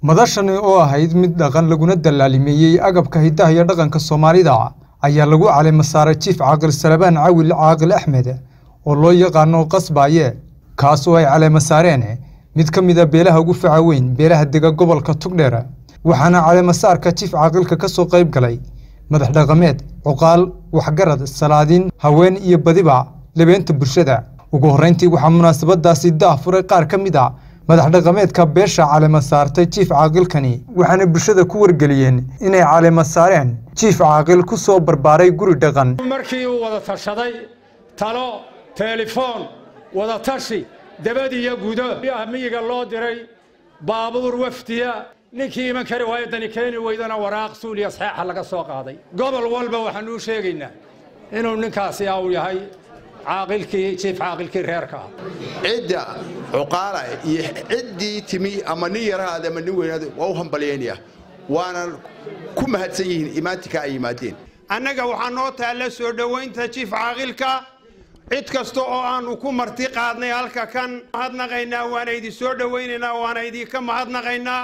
madashani oo ahayd mid dhaqan laguna dallaalimeeyey agabka hidaha iyo dhaqanka soomaalida ayaa lagu caleema saaray jiif caaqil salebaan cawil caaqil axmed oo loo yaqaano qasbaaye kaas oo ay caleema saareen mid ka mid a beelaha ugu faca weyn beelaha dega gobolka tugdheer waxaana caleema saarka jiif caaqilka ka soo qayb galay madax dhaqameed cuqaal waxgarad salaadiin haween iyo badiba lebeenta bulshada ugu horreyntii waxaa munaasabadaasi daah furay qaar ka mid a madax dhaqameedka beesha caleema saartay jiif caaqilkani waxaana bulshada ku wargeliyeen inay caleema saareen jiif caaqil ku soo barbaaray guri dhaqan markii uu wada tashaday talo telefoon wada tashi dabad iyo gudo miyiga loo diray baabuur wafdiya ninkii iman kari waayo dani keeni weydana waraaq suuliya saxeexa laga soo qaaday gobol walba waxaanu u sheegaynaa inuu ninkaasi uu yahay caaqilkii jiif caaqilkii reerka ah cidda cuqaala iyo ciddii timi ama nin yarahaada ama nin weynaada waa u hambalyaynaya waana ku mahadsan yihiin imaantika ay yimaadeen annaga waxaa noo taalla soo dhowaynta jiif caaqilka cid kasta oo aannu ku marti qaadnay halka kan mahadnaqaynaa waana idin soo dhowaynaynaa waana idinka mahadnaqaynaa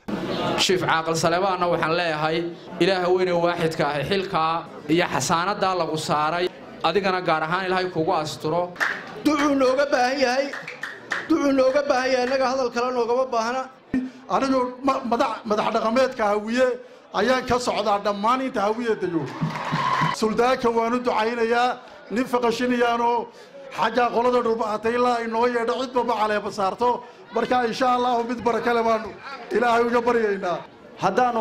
shiif caaqil salebaanna waxaan leeyahay ilaaha weyne waaxidka ahi xilkaa iyo xasaanadaa lagu saaray adigana gaar ahaan ilaahay kugu asturo ducuu nooga baahan yahay ducuu nooga baahan yahay innaga hadal kale noogama baahna anigu madax dhaqameedka hawiye ayaan ka socdaa dhammaan inta hawiye dego suldaanka waan u ducaynayaa nin faqashinayaanoo xaggaa qolada dhulbahatay ilaa inoo yeedho cidbaba caleeba saarto marka insha allahu mid barakale baanu ilaahay uga baryaynaa haddaanu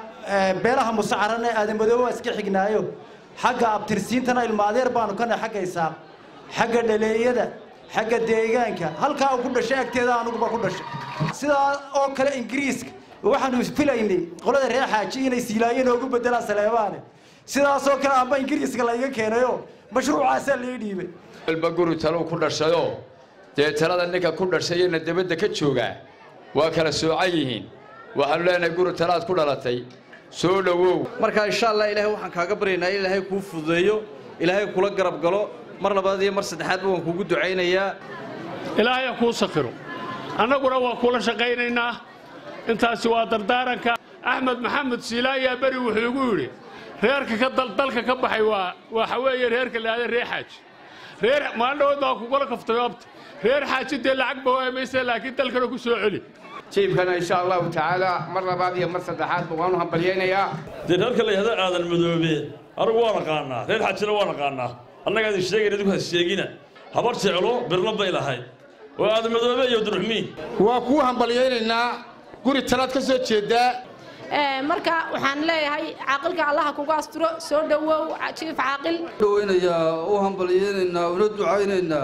beelaha musacarane aadamadooba iska xignaayo xagga abtirsiintana ilmaadeer baanu ka nahay xagga isaaq xagga dhaleeyada xagga deegaanka halkaa uu ku dhashay agteeda anuguba ku dhashay sidaa oo kale ingiriiska waxaanu filaynay qolada reer xaaji inay siilaayo noogu bedelaan saleebaane sidaasoo kale amba ingiriiska layga keenayo mashruucaasaa lai dhiibay walba guri taluu ku dhashayoo dee talada ninka ku dhashayena debadda ka joogaa waa kala soocan yihiin waxaanu leenahay guri talaad ku dhalatay soo dhowow marka insha allah ilaahay waxaan kaaga baryaynaa in ilaahay kuu fududeeyo ilaahay kula garab galo mar labaad iyo mar saddexaadba waan kuugu ducaynayaa ilaahay ha kuu sakiro annaguna waa kula shaqaynaynaa intaasi waa dardaaranka axmed maxamed siilaayaa beri wuxuu igu yidhi reerka ka dalka ka baxay waa waxa weeye reerka laada reer xaaji reer maalin dhawood baa kugula kaftay oobta reer xaaji dee lacag ba waamaysa laakiin dalkana ku soo celi jiibkana insha allahu tacaala mar labaad iyo mar saddexaadba waanu hambalyaynayaa dee reerka la yihahdo aadan madoobe anigu waa naqaanaa reer xaajina waa naqaanaa annagaa idin sheegayn idinku has sheegina habar jeclo birna bay lahayd oo aadan madoobe iyo duruxmiin waa kuu hambalyaynaynaa guri talaad ka soo jeedaa marka waxaan leeyahay caaqilka allaha kugu asturo soo dhowow jiif caaqil dhowaynayaa u hambalyaynaynaa una ducaynaynaa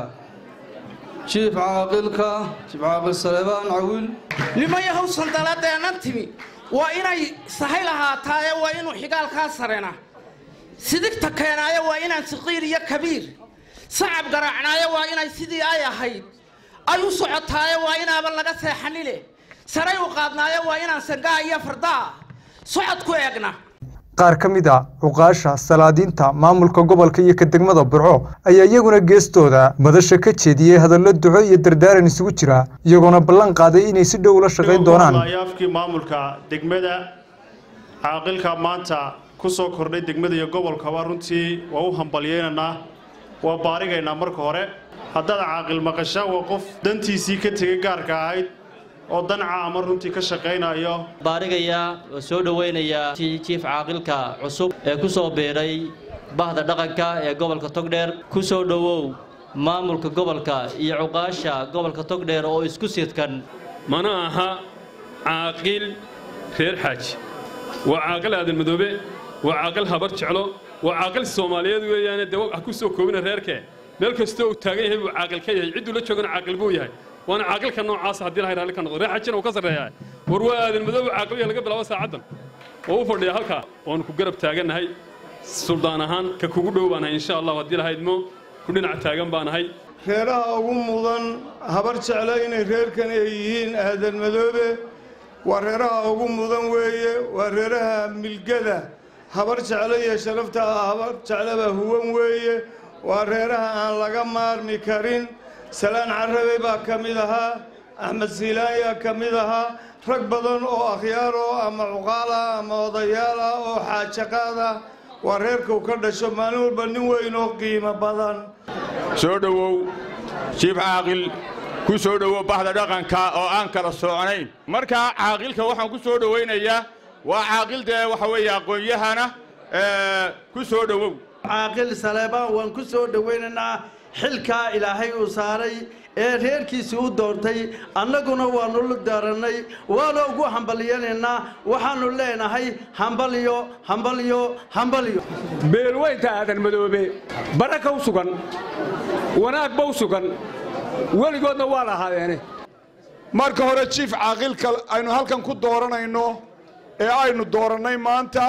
jiif caaqilka jiif caaqil salebaan cawiil nimayahow sandaladeennan timi waa inay sahay lahaataaye waa inuu xigaalkaa sarena sidigta keenaaye waa inaan saqiir iyo kabiir sacab garaacnaaye waa inay sidii ay ahayd ay u socotaaye waa inaaban laga seexanile saray u qaadnaaye waa inaan sangaa iyo fardaa socod ku eegna qaar ka mid a cuqaasha salaadiinta maamulka gobolka iyo ka degmada burco ayaa iyaguna geestooda madasha ka jeediyey hadallo duco iyo dardaaran isugu jira iyagoona ballan qaaday inay si dhow ula shaqayn doonaan yaafkii maamulka degmada caaqilka maanta ku soo kordhay degmada iyo gobolkaba runtii waa u hambalyaynaynaa waa baarigaynaa marka hore haddaad caaqil maqasha waa qof dantiisii ka tegay gaarka ahayd oo danca ama runtii ka shaqaynayo baarigayaa oo soo dhowaynayaa jiif caaqilka cusub ee ku soo biidhay bahda dhaqanka ee gobolka togdheer ku soo dhowow maamulka gobolka iyo cuqaasha gobolka togdheer oo isku sidkan mana aha caaqil reer xaaji waa caaqil aadan madoobe waa caaqil habar jeclo waa caaqil soomaaliyeed weeyaane dee ha ku soo koobina reerkee meel kastoo uu taagan yahay buu caaqil ka yahay cidduu la joogana caaqil buu yahay waana caaqilka noocaasa haddii lahay raalli ka noqdo reer xajina uu ka sarreeyaa war waa aadan madoobe caaqiliya laga bilaabo saacaddan oo u fadhiya halkaa waanu ku garab taagannahay suldaan ahaan ka kugu dhow baanahay insha allahu haddii lahaydmo ku dhinac taagan baanahay reeraha ugu mudan habar jeclo inay reerkan ay yihiin aadan madoobe waa reeraha ugu mudan weeye waa reeraha milgada habar jeclo iyo sharafta habar jecloba huwan weeye waa reeraha aan laga maarmi karin salaan carabe baa ka mid ahaa axmed siilaanya ka mid ahaa rag badan oo akhyaaro ama cuqaala ama odayaala oo xaajaqaada waa reerkuu ka dhasho maalin walba nin weyn oo qiimo badan soo dhowow jiif caaqil ku soo dhowow bahda dhaqanka oo aan kala sooconayn markaa caaqilka waxaan ku soo dhowaynayaa waa caaqil dee waxa weeye aqoon-yahana ku soo dhowow caaqil saleebaan waan ku soo dhowaynaynaa xilkaa ilaahay uu saaray ee reerkiisii u doortay annaguna waannu la daarannay waana ugu hambalyanaynaa waxaannu leenahay hambalyo hambalyo hambalyo beelweynta aadan madoobe baraka u sugan wanaagba u sugan weligoodna waa lahaadeene marka hore jiif caaqilka aynu halkan ku dooranayno ee aynu doorannay maanta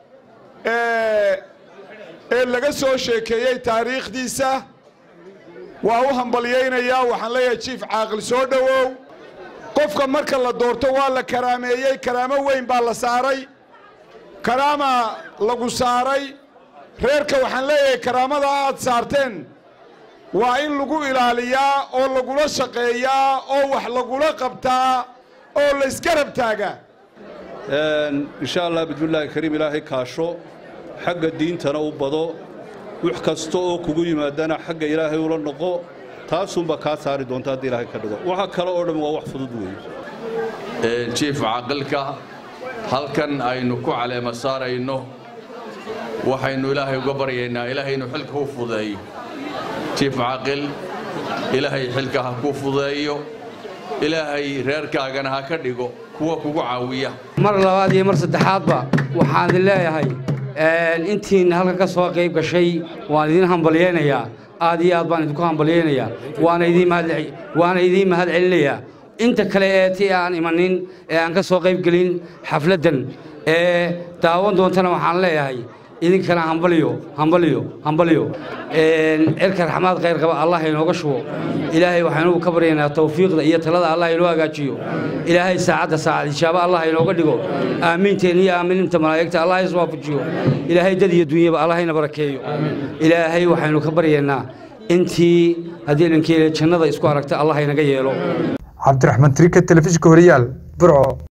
ee laga soo sheekeeyey taariikhdiisa waa u hambalyaynayaa waxaan leeyahay jiif caaqil soo dhowow qofka marka la doorto waa la karaameeyey karaamo weyn baa la saaray karaama lagu saaray reerka waxaan leeyahay karaamada aad saarteen waa in lagu ilaaliyaa oo lagula shaqeeyaa oo wax lagula qabtaa oo la isgarab taagaa insha allah bismillaahi kariim ilaahay kaasho xagga diintana u bado wax kasta oo kugu yimaadana xagga ilaahay ula noqo taasuunbaa kaa saari doonta haddii ilaahay ka dhigo waxa kale oo dhan waa wax fudud weeye jiif caaqilka halkan aynu ku caleema saarayno waxaynu ilaahay uga baryaynaa ilaahay inuu xilka u fudeeyo jiif caaqil ilaahay xilka ha ku fudeeyo ilaahay reerkaagana ha ka dhigo kuwa kugu caawiya mar labaad iyo mar saddexaadba waxaan idin leeyahay intiina halka ka soo qayb gashay waan idin hambalyaynayaa aad iyo aad baan idinku hambalyaynayaa waana idiin mahad waana idiin mahad celinayaa inta kale ee ti aan imanin ee aan ka soo qayb gelin xafladdan ee daawan doontana waxaan leeyahay idinkana hambalyo hambalyo hambalyo cirka raxmaad khayr qaba allah inooga shubo ilaahay waxaynu ka baryaynaa tawfiiqda iyo talada allah inoo hagaajiyo ilaahay saacadda saacad ijaaba allah inooga dhigo aamiinteen iyo aamininta malaa'igta allah iswaafajiyo ilaahay dad iyo dunyaba allah ina barakeeyo ilaahay waxaynu ka baryaynaa intii haddii dhankeele jannada isku aragta allah inaga yeelo cabdiraxmaan trika telefishinka horiyaal burco